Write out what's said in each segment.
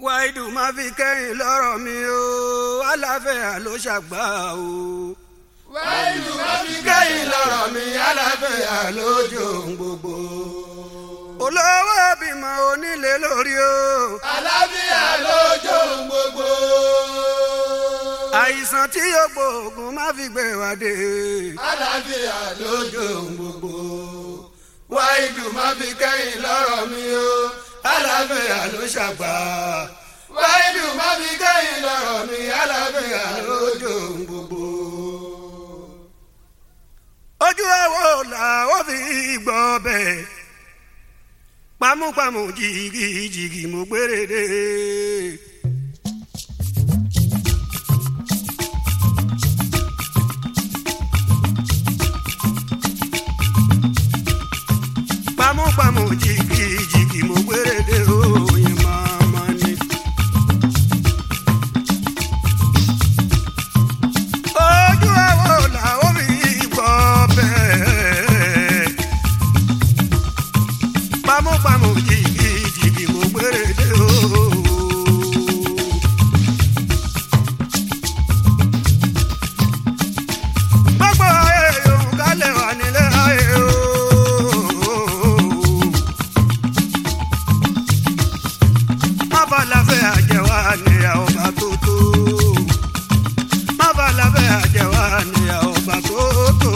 wáìdù má fi kẹ́yìn lọ́rọ̀ mi o aláfẹ́yà ló ṣàgbà o. wáìdù má fi kẹ́yìn lọ́rọ̀ mi aláfẹ́yà lójú ohun gbogbo. olówó bímọ onílé lórí o. àlàáfíà lójú ohun gbogbo. àìsàn tí yóò gbóògùn má fi gbé wa dé. àlàáfíà lójú ohun gbogbo. wáìdù má fi kẹ́yìn lọ́rọ̀ mi o aláfẹ́yà ló ṣàgbà. wáìdù má fi kẹ́yìn lọ́rọ̀ mi aláfẹ́yà lójú ohun gbogbo. ojú ẹ̀wọ̀ làwọn fi gbọ́ bẹ́ẹ̀ pamúpamù jìgìjìgì mo gbére dé. pamúpamù jìgìjìgì mo gbére dé òye máma ni. ojú ẹ̀wọ̀ làwọn fi gbọ́ bẹ́ẹ̀ pamọ́pamọ́ jìgì jìgì mo gbére dé o. gbogbo ayé yòówù kálẹ̀ wà nílé ayé o. má bá láfẹ́ àjẹwà níyà ọba tó tó. má bá láfẹ́ àjẹwà níyà ọba tó tó.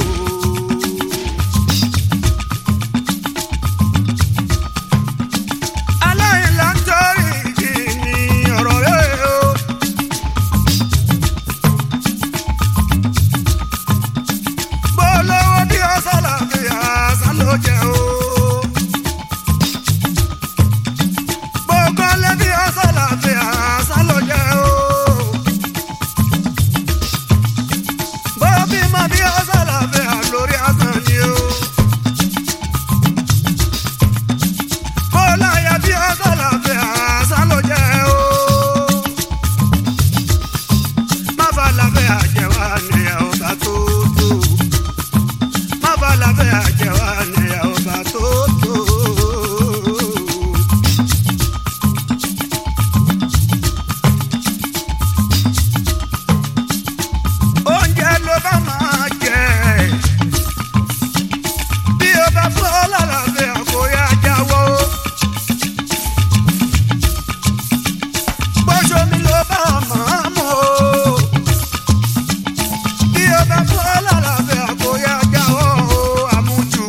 aláìlá ń torí ìkíni ọ̀rọ̀ rẹ̀ o. bólówó bí ó sálàfíà sáló jẹ o. bókọ́lé bí ó sálàfíà sáló jẹ o. bóbímọ bí ó sálàfíà lórí asán ni o. kólàyà bí ó sálàfíà sáló jẹ o. má bá láfẹ́ àjẹwà ní ọba tó tó. má bá láfẹ́ àjẹwà ní ọba tó tó. oúnjẹ ló bá máa jẹ bí o bá fọ́ lálàáfíà kó yá jáwọ́. bọ́sọ̀mi ló bá máa mọ̀ o bí o bá fọ́ lálàáfíà kó yá jáwọ́ o àmújù.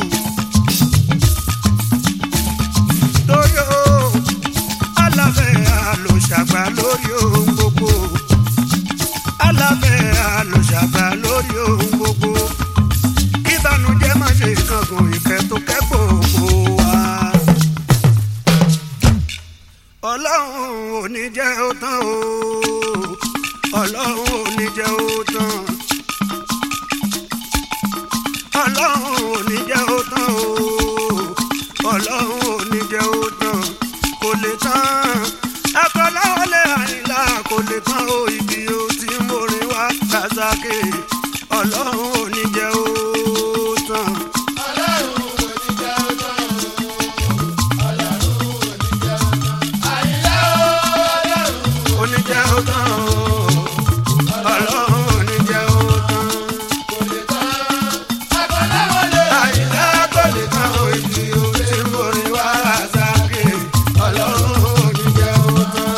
torí o aláfẹ́yà ló ṣàgbà lórí ohun gbogbo aláfẹ́yà ló ṣàgbà lórí ohun gbogbo ìbànújẹ́ má ṣe kankan ìfẹ́ tó kẹ́kọ̀ọ́ kó wá. ọlọ́run ò ní jẹ́ ó tán o ọlọ́run ò ní jẹ́ ó tán ọlọ́run ò ní jẹ́ ó tán o ọlọ́run ò ní jẹ́ ó tán kò lè tán akọ́láwọlé àyìnlá kò lè tán o ibi o tí mo rìn wá kàzákè ọlọ́run ò ní jẹ́ ó tán. ọlọ́run ò ní jẹ́ ó tán o. ọlọ́run ò ní jẹ́ ó tán. àyìnlá o ọlọ́run ò ní jẹ́ ó tán o ọlọ́run ò ní jẹ́ ó tán. kò lè tán. akọ́láwọlé àyìnlá kò lè tán o ibi o tí mo rìn wá kàzákè ọlọ́run ò ní jẹ́ ó tán.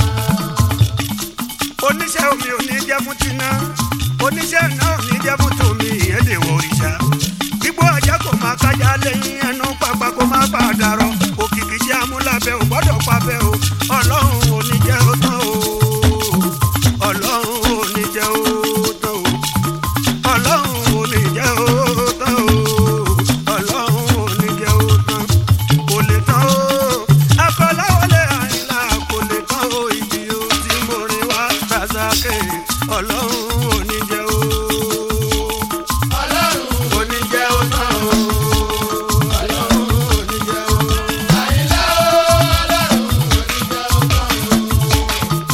oníṣẹ́ omi ò ní jẹ́ fún tiná oníṣẹ́ náà ò ní jẹ́ fún tòmí ìyẹn lè wọ òrìṣà gbígbó ajá kò máa kájà lẹ́yìn ẹnu pápá kó má padà rọ òkìkí jẹ́ amúlábẹ́ ò gbọ́dọ̀ pabẹ́ o ọlọ́run ò ní jẹ́ ó tán o ọlọ́run ò ní jẹ́ ó tán o ọlọ́run ò ní jẹ́ ó tán o ọlọ́run ò ní jẹ́ ó tán kò lè tán o akọ́láwọlé àyìnlá kò lè tán o ibi o tí mo rìn wá kàzákè ọlọ́run ò ní jẹ́ ó ọlọ́run ò ní jẹ́ ó tán o ọlọ́run ò ní jẹ́ ó. àyìnlá o ọlọ́run ò ní jẹ́ ó tán o.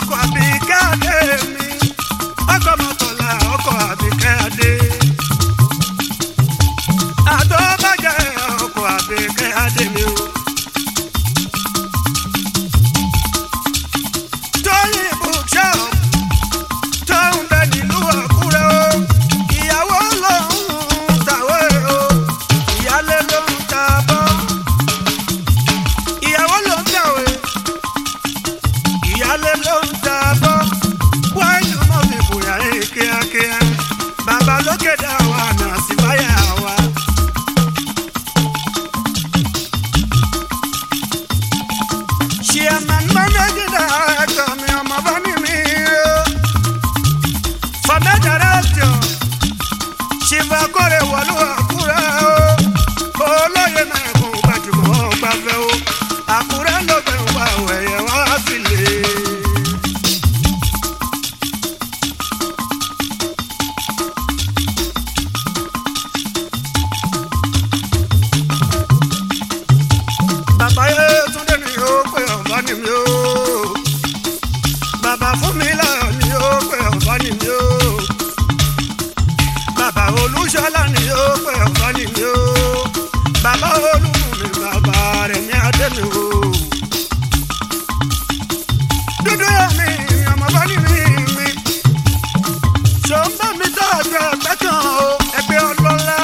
ọkọ̀ àbíkẹ́ adé mi ọkọ̀ mọ́tòlá ọkọ̀ àbíkẹ́ adé. àtọ́bàjẹ́ ọkọ̀ àbíkẹ́ adé mi o. tóyìn bookshop tó ń bẹ nílùú àkúrẹ́ o ìyàwó ló ń tàwé o ìyálé ló ń ta bọ́ ìyàwó ló ń tàwé ìyálé ló ń ta bọ́ wáìnì mọ́ fi bùyà ẹ̀ kíákíá bàbá lókè dá wa nà sí báyà wa. chairman managing director mi ọmọ bá ní mi o former director ṣìfà kórè wọlú àkúrẹ́ o olóyè mẹ́kùn gbajúmọ̀ gbafẹ́ o àkúrẹ́ ló gbẹ̀ wá wẹ̀yẹ wá sílé. bàbá yẹ túndé mi ó pé ọ̀bá ni mi ó bàbá fún mi láyọ̀ ni ó pé ọ̀bá ni mi ó bàbá olúṣọlá ni ó pé ọ̀bá ni mi ó bàbá olúmi bàbá rẹ̀ ní adé mi ó dúdú yẹ mi ọmọ bá ní mi mi ṣòǹbà mi tọ́jú ẹgbẹ́ kan o ẹgbẹ́ ọlọ́lá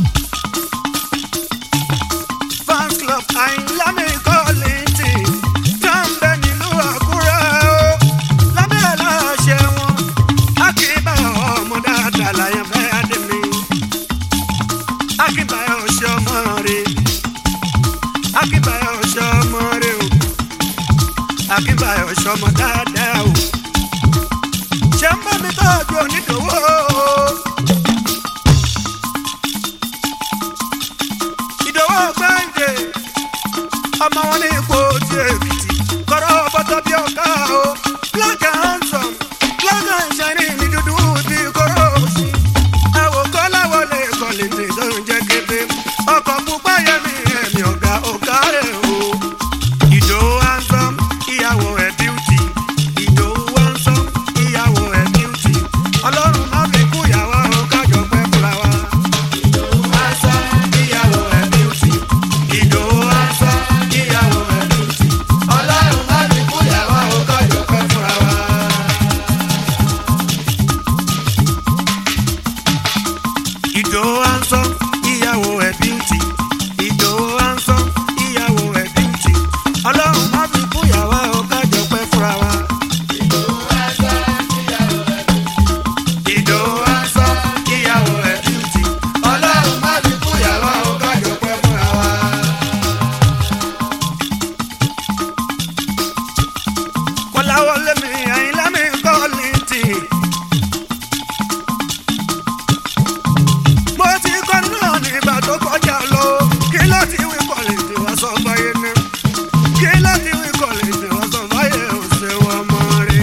fans club àyìnlá mi kọ́ létí tó ń bẹ nílùú àkúrẹ́ o lábẹ́ aláṣẹ wọn akínbáyọ̀ ọmọ dáadáa láyé fẹ́ adé mi akínbáyọ̀ ṣe ọmọ rẹ akínbáyọ̀ ṣe ọmọ rẹ o akínbáyọ̀ ṣe ọmọ dáadáa o ṣé ń bá mi tọ́jú onídòwò ìdòwò gbẹ́ǹdé ọmọ wọn ní ipò tí èkìtì kọ́rọ́ bọ́tọ́ bí ọ̀gá o black and handsome black and shiny ní dúdú bí kóró sí ẹ̀wò kọ́lá wọlé kọ́lé ní ìdánwò jẹ́ kébé ọkọ̀ pupa yẹmi ẹ̀mí ọ̀gá ọ̀gá rẹ̀ o ìdòwò handsome ìyàwó ẹ̀ beauty ìdòwò handsome ìyàwó ẹ̀ beauty ọlọ́run má fi kú ìyàwó o kájọ pẹ́ fúnra wa. ìdòwò handsome ìyàwó ẹ̀ beauty ìdòwò handsome ìyàwó ẹ̀ beauty ọlọ́run má fi kú ìyàwó o kájọ pẹ́ fúnra wa. Ìdòwò handsome ìyàwó ẹ̀ beauty ìdòwò handsome ìyàwó ẹ̀ beauty ọlọ́run má fi kú ìyàwó o kájọ pẹ́ fúnra wa. Ìdòwò handsome ìyàwó ẹ̀ beauty ọlọ́run má fi kú ìyàwó o kájọ pẹ́ fúnra wa. kọ́láwọlé mi àyìnlá mi kọ́ létí. mo ti kọ́ náà nígbà tó kọjá lọ kí ló ti wí kọ́lẹ́tì wá sọ fáyé ní. kí ló ti wí kọ́lẹ́tì wá sọ fáyé ọ̀sẹ̀ wọn mọ́ rí.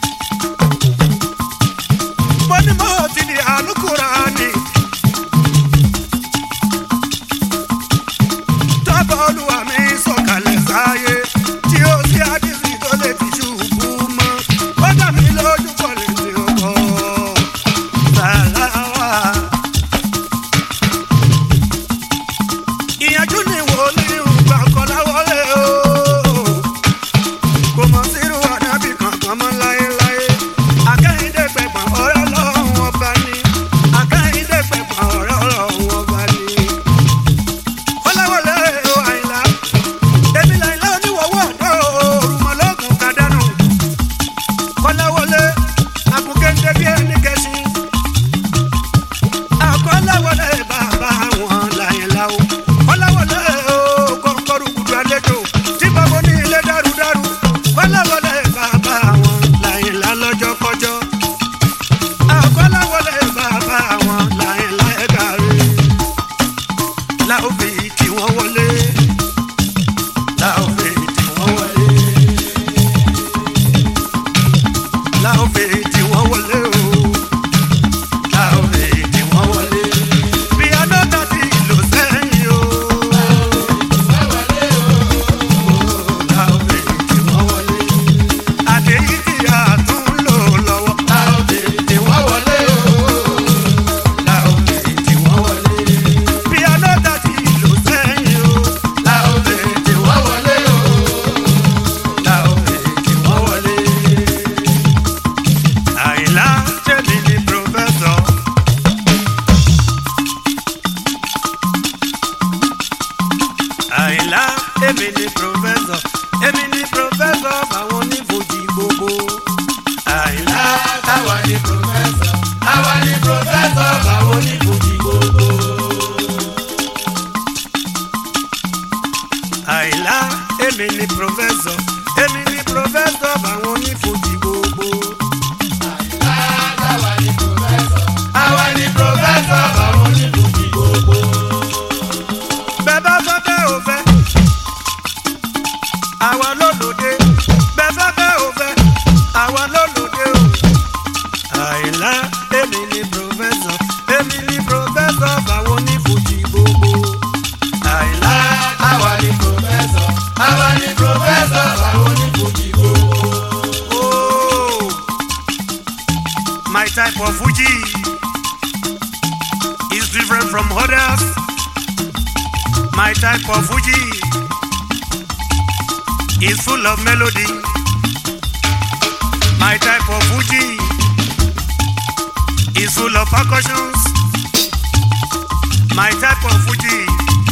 mo ní mo ti di àlùkùránì. tọ́bọ̀ olúwa mi sọ̀kalẹ̀ sáyé tí ó sí àdìsí tó lè fi ṣubú mọ́. ó dà mí lójú kọ́lẹ́tì ọkọ̀ sàláwà. ìyànjú ni wòlíì gbà kọ́lá wọlé o. kò mọ̀ sírú ànábì kankan mọ́ láéláé. akẹ́yìndé pẹ̀pẹ̀ ọ̀rẹ́ ọlọ́run ọba ni. akẹ́yìndé pẹ̀pẹ̀ ọ̀rẹ́ ọlọ́run ọba ni. kọ́láwọlé o àyìnlá. èmi làyìnlá oníwọ̀wọ́ ọ̀dọ́ òrùmọ̀lọ́gùn kàdánù. kọ́láwọlé ni pòfẹ́sọ̀ àwa ni pòfẹ́sọ̀ báwo ni fújì gbogbo. àìlá èmi ni pòfẹ́sọ̀ èmi ni pòfẹ́sọ̀ báwọn onífojì gbogbo. àwa ni pòfẹ́sọ̀ àwa ni pòfẹ́sọ̀ báwo ni fújì gbogbo. bẹ́ẹ̀ bá fẹ́ bẹ́ẹ̀ ò fẹ́ àwa ló lòde bẹ́ẹ̀ fẹ́ bẹ́ẹ̀ ò fẹ́ àwa ló lòde o. àìlá èmi ni pòfẹ́sọ̀ èmi ni pòfẹ́sọ̀ báwọn onífojì gbogbo. àìlá àwa ni pòfẹ́sọ̀ àwa ni pòfẹ́sọ̀ báwo ni fújì gbogbo. Oh, my type of Fuji is different from others. My type of Fuji is full of melody. My type of Fuji is full of percussions. My type of Fuji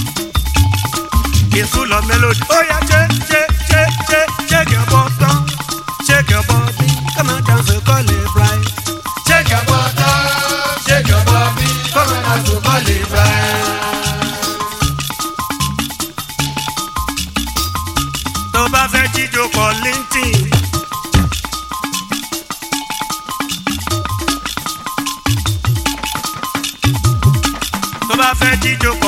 is full of melody. Oh yeah, shake, shake, shake, shake, shake your bottom, shake your body, come and dance a call it right. Shake your bottom, shake your body, come and dance to Bali Bright. tó bá fẹ́ jíjó kọ lintin. tó bá fẹ́ jíjó kọ